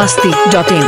masti.in.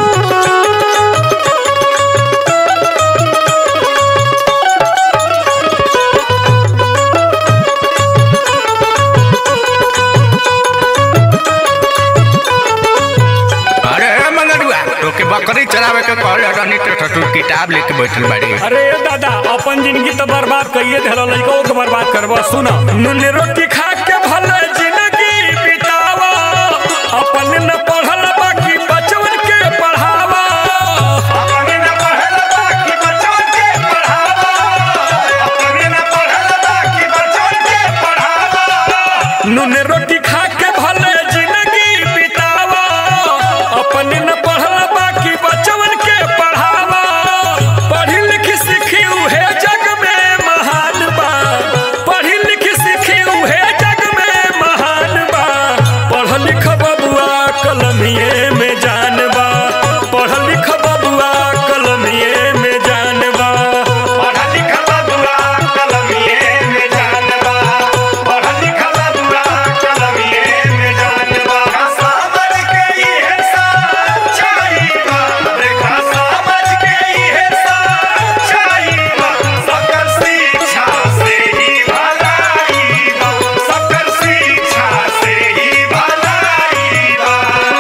अरे अरे मंगरुआ तोके बकरी चरावे के कहले रहनी तो तू किताब लेके बैठल बाड़ी अरे दादा अपन जिंदगी तो बर्बाद कइए देला लइको के बर्बाद करबा सुन नून रोटी खा के भले जिंदगी बितावा अपन न पढ़ल बाकी बचवन के पढ़ावा अपन न पढ़ल बाकी बचवन के पढ़ावा अपन न पढ़ल बाकी बचवन के पढ़ावा नून रोटी खा के भले जिंदगी बितावा अपन न पढ़ल बाकी बचवन के पढ़ावा पढ़ी लिखी सीखी उहे जग में महान बा पढ़ी लिखी सीखी उहे जग में महान बा पढ़ लिख बबुआ कलमिए में जान बा पढ़ लिख बबुआ कलमिए में जान बा पढ़ लिख बबुआ कलमिए में जान बा पढ़ लिख बबुआ कलमिए में जान बा समझ के इहे सच्चाई बा देखा समझ के इहे सच्चाई बा सकल शिक्षा से ही भलाई बा सकल शिक्षा से ही भलाई बा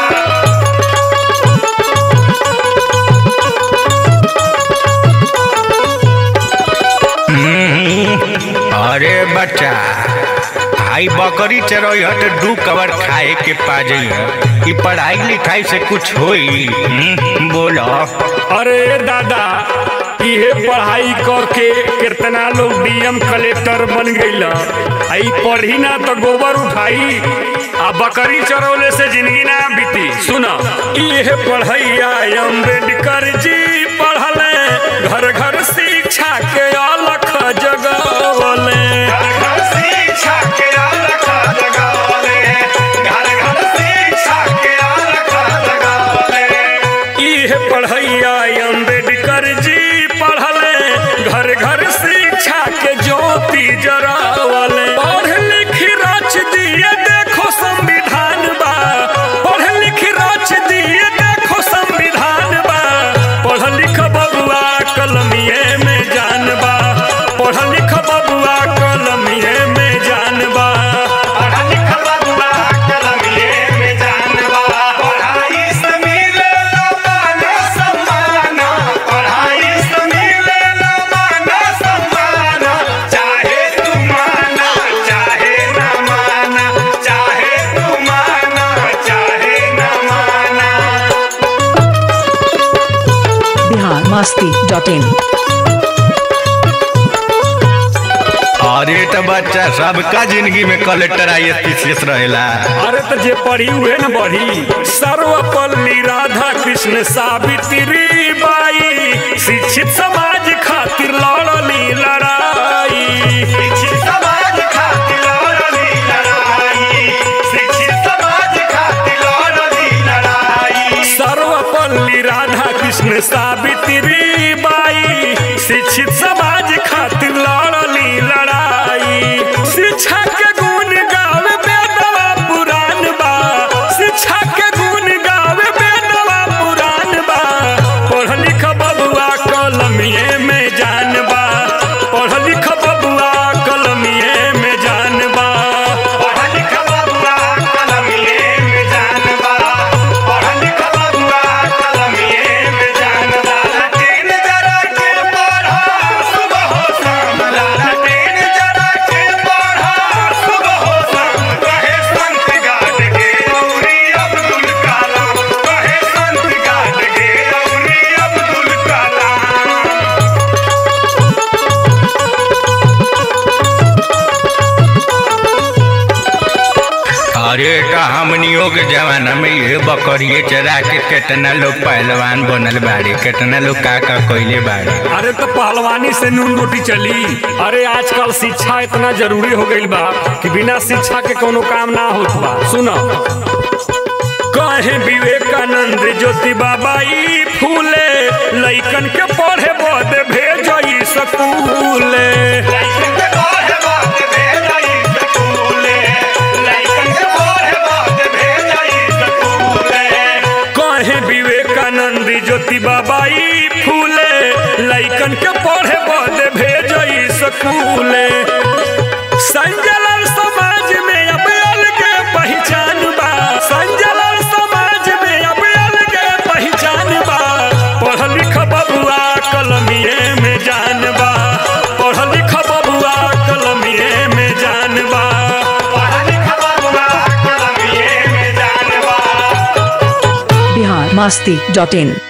अरे बच्चा आई बकरी चरोई हट दू कवर खाए के पा जाइए ई पढ़ाई लिखाई से कुछ होई हम्म, बोलो अरे दादा इहे पढ़ाई करके कितना लोग डीएम कलेक्टर बन गईल आई पढ़ी ना तो गोबर उठाई आ बकरी चरौले से जिंदगी ना बीती सुना इहे पढ़ैया अम्बेडकर जी पढ़ले घर घर शिक्षा के अलख जगवले शिक्षा के अलख जगवले घर घर शिक्षा के अलख जगवले इहे पढ़ैया अम्बेडकर जी पढ़ले घर घर शिक्षा के ज्योति जरावले पढ़ लिख रच दिए देखो संविधान बा पढ़ लिख रच दिए देखो संविधान बा पढ़ लिख बबुआ कलमिए में जान बा पढ़ लिख बबुआ कलमिए में जान बा पढ़ लिख बबुआ कलमिए में जान बा पढ़ाई से मिले मान सम्मान पढ़ाई से मिले मान सम्मान चाहे तू माना चाहे ना माना चाहे तू माना चाहे ना माना Bihar masti.in. अरे तो बच्चा सबका जिंदगी में कलेक्टर आई शेष रहेला अरे तो जे पढ़ी हुए न बढ़ी सर्वपल्ली राधा कृष्ण सावित्री बाई शिक्षित समाज खातिर लड़ली लड़ाई शिक्षित समाज खातिर लड़ली लड़ाई शिक्षित समाज खातिर लड़ली लड़ाई सर्वपल्ली राधा कृष्ण सावित्री बाई शिक्षित समाज खातिर लड़ली लड़ाई शिक्षा के गुण गावे बेदवा पुराण बा शिक्षा के गुण गावे बेदवा पुराण बा पढ़ लिख बबुआ कलमिए में जान बा पढ़ लिख बबुआ कलमिए में जान बा पढ़ लिख बबुआ कलमिए में जान बा पढ़ लिख बबुआ कलमिए में जान बा तीन जरा के पढ़ा सुबह हो शाम लाला तीन जरा के पढ़ा सुबह हो शाम कहे संत गाट के औरी अब्दुल कलाम कहे संत गाट के औरी अब्दुल कलाम अरे तो हमनियों के जमाना में ये बकरिए चरा के कितना लोग पहलवान बनल बाड़ी कितना लोग का का कइले बाड़ी अरे तो पहलवानी से नून रोटी चली अरे आजकल शिक्षा इतना जरूरी हो गईल बा कि बिना शिक्षा के कोनो काम ना होत बा सुनो कहे विवेकानंद ज्योति बाबाई फूले लइकन के पढ़े बद भेजई स्कूले लइकन के पढ़े बद भेजई स्कूले लइकन के पढ़े बद भेजई स्कूले चली ज्योति बाबाई फूले लइकन के पढ़े बदे भेजई स्कूले संजलल समाज में अब अलगे पहचान बा संजलल समाज में अब अलगे पहचान बा पढ़ लिख बबुआ कलमिए में जान बा पढ़ लिख बबुआ कलमिए में जान बा पढ़ लिख बबुआ कलमिए में जान बा बिहार मस्ती डॉट इन